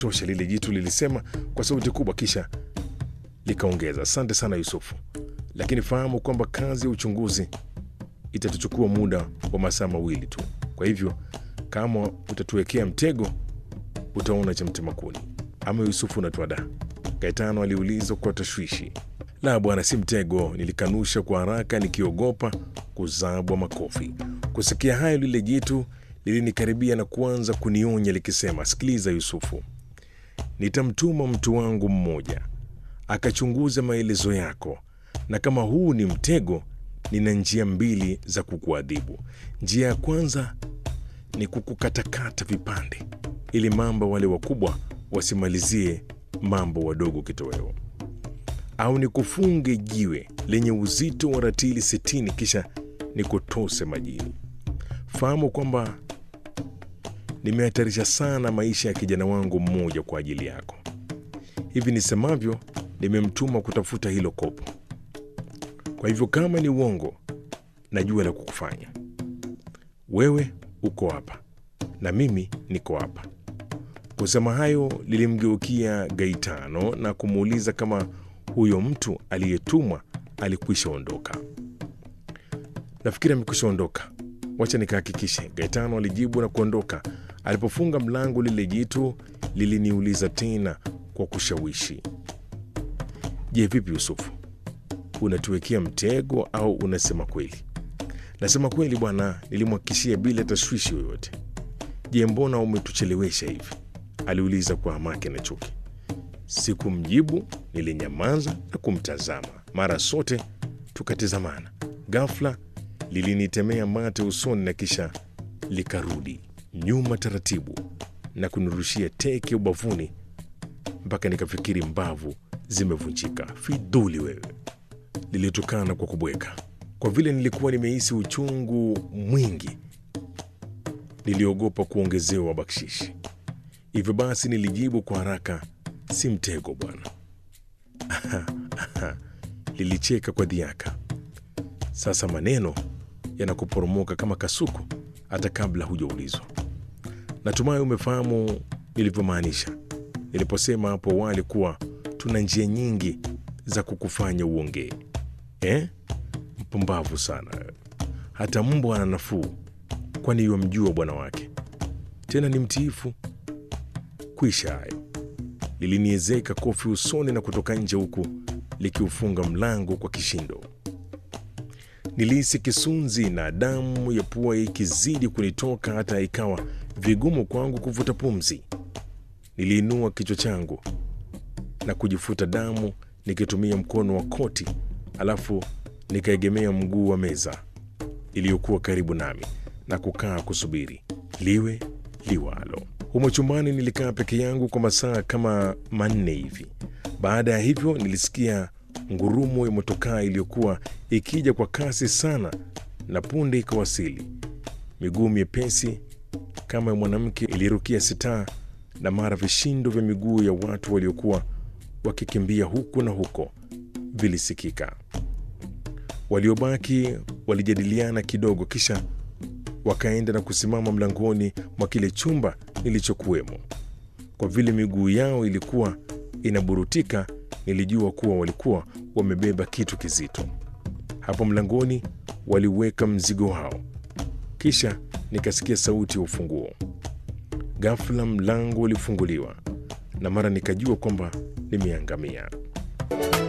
tosha, lile jitu lilisema kwa sauti kubwa, kisha likaongeza, asante sana Yusufu, lakini fahamu kwamba kazi ya uchunguzi itatuchukua muda wa masaa mawili tu. Kwa hivyo kama utatuwekea mtego, utaona cha mtema kuni. Ama Yusufu unatuada? Gaetano aliuliza kwa tashwishi. La bwana, si mtego, nilikanusha kwa haraka nikiogopa kuzabwa makofi. Kusikia hayo, lile jitu lilinikaribia na kuanza kunionya likisema, sikiliza Yusufu, nitamtuma mtu wangu mmoja akachunguza maelezo yako, na kama huu ni mtego, nina njia mbili za kukuadhibu. Njia ya kwanza ni kukukatakata vipande, ili mamba wale wakubwa wasimalizie mambo wadogo kitoweo, au nikufunge jiwe lenye uzito wa ratili sitini kisha nikutose majini. Fahamu kwamba nimehatarisha sana maisha ya kijana wangu mmoja kwa ajili yako. Hivi nisemavyo, nimemtuma kutafuta hilo kopo. Kwa hivyo kama ni uongo, najua la kukufanya. Wewe uko hapa na mimi niko hapa. Kusema hayo, lilimgeukia Gaitano na kumuuliza kama huyo mtu aliyetumwa alikwisha ondoka. Nafikiri amekwisha ondoka, wacha nikahakikishe, Gaetano alijibu na kuondoka. Alipofunga mlango, lile jitu liliniuliza tena kwa kushawishi, je, vipi Yusufu, unatuwekea mtego au unasema kweli? Nasema kweli bwana, nilimhakikishia bila tashwishi yoyote. Je, mbona umetuchelewesha hivi? aliuliza kwa hamaki na chuki. Sikumjibu, nilinyamaza na kumtazama. Mara sote tukatizamana. Ghafla lilinitemea mate usoni na kisha likarudi nyuma taratibu na kunirushia teke ubavuni mpaka nikafikiri mbavu zimevunjika. Fidhuli wewe! Lilitukana kwa kubweka. Kwa vile nilikuwa nimehisi uchungu mwingi, niliogopa kuongezewa bakshishi. Hivyo basi nilijibu kwa haraka, si mtego bwana. Lilicheka kwa dhiaka. Sasa maneno yanakuporomoka kama kasuku hata kabla hujaulizwa. Natumai umefahamu nilivyomaanisha niliposema hapo awali kuwa tuna njia nyingi za kukufanya uongee eh? Mpumbavu sana hata mbwa ana nafuu, kwani yamjua bwana wake, tena ni mtiifu. Kwisha hayo, liliniezeka kofi usoni na kutoka nje, huku likiufunga mlango kwa kishindo. Nilihisi kisunzi na damu ya pua ikizidi kunitoka hata ikawa vigumu kwangu kuvuta pumzi. Niliinua kichwa changu na kujifuta damu nikitumia mkono wa koti, alafu nikaegemea mguu wa meza iliyokuwa karibu nami na kukaa kusubiri liwe liwalo. Humo chumbani nilikaa peke yangu kwa masaa kama manne hivi. Baada ya hivyo, nilisikia ngurumo ya motokaa iliyokuwa ikija kwa kasi sana, na punde ikawasili. Miguu myepesi kama ya mwanamke ilirukia sitaa, na mara vishindo vya miguu ya watu waliokuwa wakikimbia huku na huko vilisikika. Waliobaki walijadiliana kidogo, kisha wakaenda na kusimama mlangoni mwa kile chumba nilichokuwemo. Kwa vile miguu yao ilikuwa inaburutika, nilijua kuwa walikuwa wamebeba kitu kizito. Hapo mlangoni waliweka mzigo wao, kisha nikasikia sauti ya ufunguo. Ghafla mlango ulifunguliwa na mara nikajua kwamba nimeangamia.